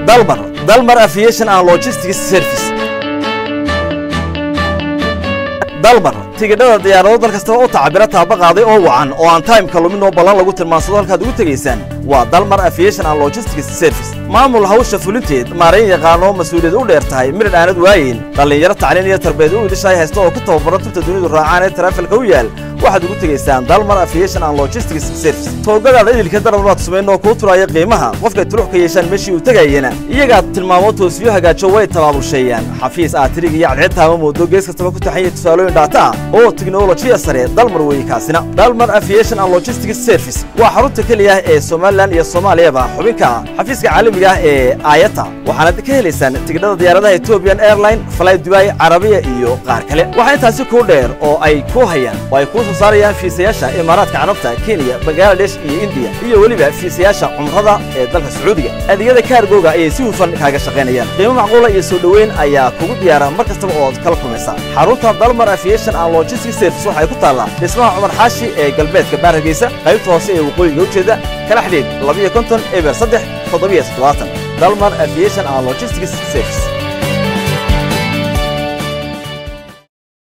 dalmar dalmar aviation and logistics service dalmar tigidhada diyaarado dal kastaba u tacabira taaba qaaday oo wacan oo aan taimka lumin oo ballan lagu tilmaansado halkaad ugu tegaysaan waa dalmar aviation and logistics service maamul hawsha fulinteed maarayn yaqaanoo mas-uuliyad u dheer tahay midhadh aanad waayin dhallinyaro tacliin iyo tarbeed u idishaay haysta oo ku tababaran tubta dunidu raacaan ee taraafilka u yaal waxaad ugu tegaysaan dalmar aviation and logistics service toogadaada idilka darabnaad sumayn oo kuu turaya qiimaha qofkay tulux ka yeeshaan meeshii uu tegayena iyagaad tilmaamo toosiyo hagaajo way tabaabulsheeyaan xafiis aad tirig iyo cadceedtaama moodo gees kastaba ku taxan yahay tusaalooyin dhaata ah oo tiknolojiya sare dalmar weeye kaasina dalmar aviation and logistics service waa xarunta keliya ee somalilan iyo soomaaliyaba xubinka ah xafiiska caalamiga ah ee aayata waxaanad ka helaysaan tigidhada diyaaradaha ethiopian airline fly dubai carabiya iyo qaar kale waxaa intaasi kuu dheer oo ay ku hayaan oo ay kuu soo saarayaan fiisayaasha imaaraadka carabta kenya bangaladesh iyo indiya iyo weliba fiisayaasha cumrada ee dalka sacuudiga adeegyada kaargooga ayay si hufan kaaga shaqaynayaan qiimo macquula iyo soo dhoweyn ayaa kugu diyaara mar kastaba ood kala kulmaysaa xarunta dalmar aviation and logistics service waxay ku taallaa dhismaha cumar xaashi ee galbeedka baarageysa qaybta hoose ee waqooyiga ujeeda kala xidhiid labiyo konton eber saddex toddobiyo toddobaatan dalmar aviation and logistics service